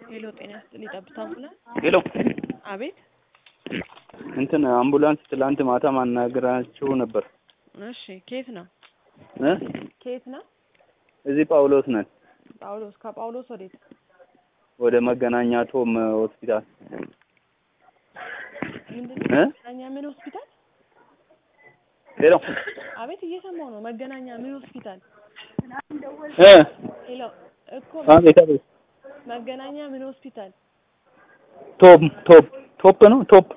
ሄሎ ጤና ይስጥልኝ ጠብታ አምቡላንስ ሄሎ አቤት እንትን አምቡላንስ ትላንት ማታ ማናገራችሁ ነበር እሺ ከየት ነው እ ከየት ነው እዚህ ጳውሎስ ነን ጳውሎስ ከጳውሎስ ወዴት ወደ መገናኛ ቶም ሆስፒታል ምንድን እ ነው መገናኛ ምን ሆስፒታል ሄሎ አቤት እየሰማው ነው መገናኛ ምን ሆስፒታል እ ሄሎ እኮ አቤት አቤት መገናኛ ምን ሆስፒታል ቶፕ ቶፕ ቶፕ ነው ቶፕ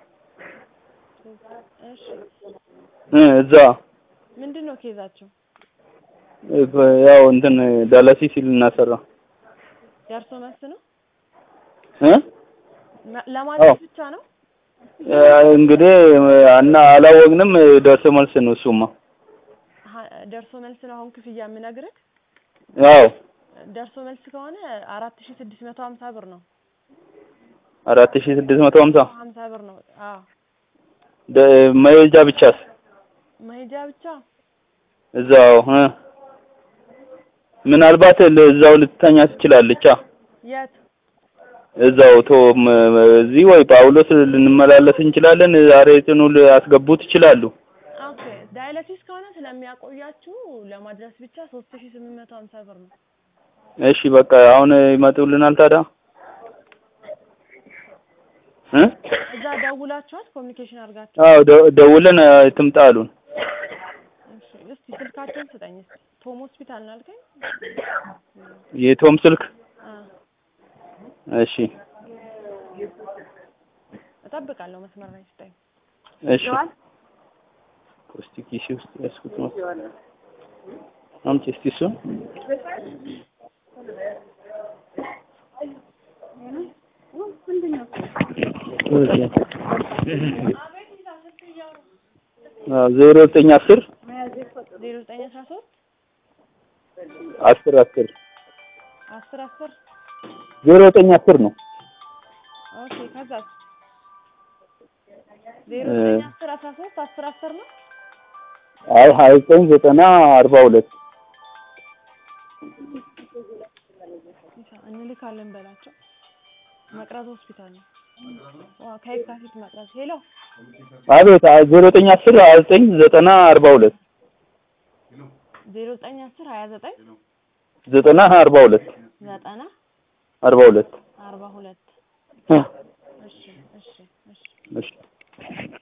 እሺ እ እዛ ምንድን ነው ኬዛቸው እ ያው እንትን ዳላሲስ ልናሰራ ደርሶ መልስ ነው እ ማ- ለማለት ብቻ ነው እ እንግዲህ እና አላወቅንም ደርሶ መልስ ነው እሱማ ሀ- ደርሶ መልስ ነው አሁን ክፍያ የምነግርህ ያው ደርሶ መልስ ከሆነ አራት ሺ ስድስት መቶ ሀምሳ ብር ነው አራት ሺህ ስድስት መቶ ሀምሳ ሀምሳ ብር ነው አዎ ደ- መሄጃ ብቻስ መሄጃ ብቻ እዛው እ ምናልባት እዛው ልትተኛ ትችላለች አ የት እዛው ቶም እዚህ ወይ ጳውሎስ ልንመላለስ እንችላለን። ዛሬ ጽኑ ሊያስገቡት ይችላሉ። ኦኬ ዳያሊሲስ ከሆነ ስለሚያቆያችሁ ለማድረስ ብቻ ሶስት ሺ ስምንት መቶ ሀምሳ ብር ነው እሺ በቃ አሁን ይመጡልናል ታዲያ እ እዛ ደውላችኋል ኮሚኒኬሽን አድርጋችሁ አዎ ደ- ደውለን እ ትምጣ አሉን። እሺ እስቲ ስልካቸውን ስጠኝ እስቲ ቶም ሆስፒታል ነው አልከኝ የቶም ስልክ አ እሺ እጠብቃለሁ መስመር ላይ ስጠኝ እሺ እስቲ ኪሴ ውስጥ ያስኩት ነው። አምጪ እስቲ እሱን አዎ ዜሮ ዘጠኝ አስር ዜሮ ዘጠኝ አስራ ሶስት አስር አስር አስር አስር ዜሮ ዘጠኝ አስር ነው። ኦኬ ከዛስ ዜሮ እ ዘጠኝ አስር አስራ ሶስት አስር አስር ነው አይ ሀያ ዘጠኝ ዘጠና አርባ ሁለት እንልካለን በላቸው መቅረዝ ሆስፒታል ነው ዋ ከየካቲት መቅረዝ ሄሎ አቤት ዜሮ ዘጠኝ አስር ሀያ ዘጠኝ ዘጠና አርባ ሁለት ዜሮ ዘጠኝ አስር ሀያ ዘጠኝ ዘጠና አርባ ሁለት ዘጠና አርባ ሁለት አርባ ሁለት እ እሺ እሺ እሺ እሺ